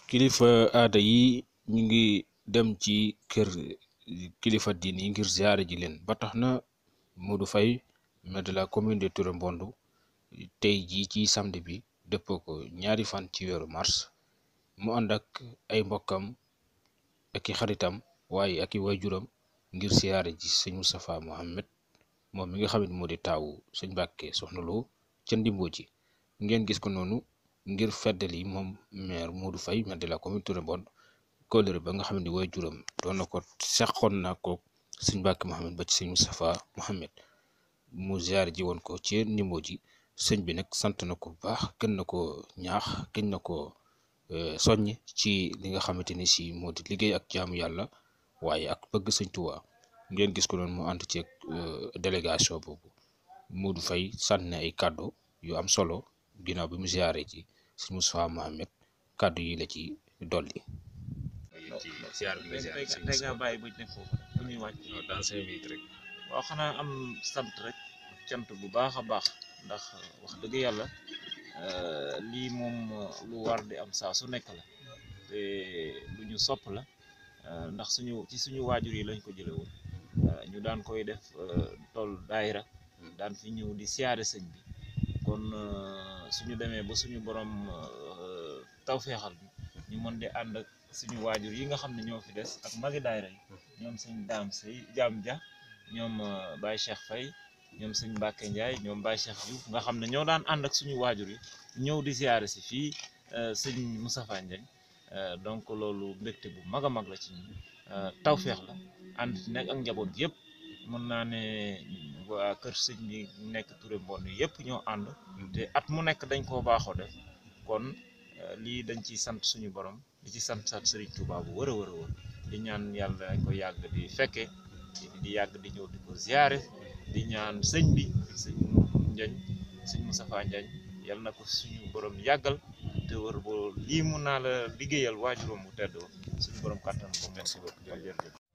kilifa aada yi ñu ngi dem ci kër kilifa diin yi ngir ziare ji leen ba tax na Modou Faye maire de la commune de Touré Mbondou tey jii ci samedi bi dëppoo ko ñaari fan ci weeru mars mu ànd ak ay mbokkam ak i xaritam waaye ak i waajuram ngir ziare ji sëñ Moustapha Mohamed moom mi nga xam ne moo di taawu sëñ Mbàkke soxna Lo ca Ndimbo ji ngeen gis ko noonu ngir feddali moom maire Modou Faye maire de la commune Touré Mbondou kóllëre ba nga xam ne waajuram doon na ko seqoon na ko sëñ Mbàkke Mohamed ba ci sëñ Moustapha Mohamed mu ziare ji woon ko ci Ndimbo ji sëñ bi nag sant na ko bu baax gën na ko ñaax gën na ko soññ ci li nga xamante ni si moo di liggéey ak jaamu yàlla waaye ak bëgg sëñ Tuubaa ngeen gis ko noonu mu ànd ci délégation boobu Modou Faye sànni ay kàddu yu am solo ginnaaw bi mu ziare ci sëñ Moustapha Mohamed kàddu yi la ci dolli. tey nga bàyyi ba ñu nekk foofu bu ñuy wàcc dans cinq minutes rek. waaw xanaa am sant rek cant bu baax a baax ndax wax dëgg yàlla lii moom lu war di am saa su nekk la te lu ñu sopp la ndax suñu ci suñu waajur yi lañ ko jële woon ñu daan koy def tool daayira daan fi ñëw di siyaare sëñ bi kon suñu demee ba suñu borom tawféexal bi ñu mën di ànd ak suñu waajur yi nga xam ne ñoo fi des ak magi daayira yi ñoom sëñ daam sëy jaam ja ñoom Baye Cheikh Faye ñoom sëñ Mbacke Ndiaye ñoom Baye Cheikh Diouf nga xam ne ñoo daan ànd ak suñu waajur yi ñëw di ziare si fii sëñ Moustapha Ndiagne donc loolu mbégte bu mag a mag la ci ñun tawféex la ànd nekk ak njaboot yëpp mën naa ne waa kër sëñ bi nekk Touré Mbondou yëpp ñoo ànd te at mu nekk dañ koo baaxoo def kon lii dañ ciy sant suñu borom di ci sant sant Serigne Touba bu wër a wër a wër di ñaan yàlla dañ ko yàgg di fekke di yàgg di ñëw di ko ziare di ñaan sëñ bi sëñ Njañ sëñ Moustapha Njañ yal na ko suñu borom yàggal te wër boo lii mun naa la liggéeyal waajuróom bu tedd suñu borom kàttan ko merci beaucoup jërëjëf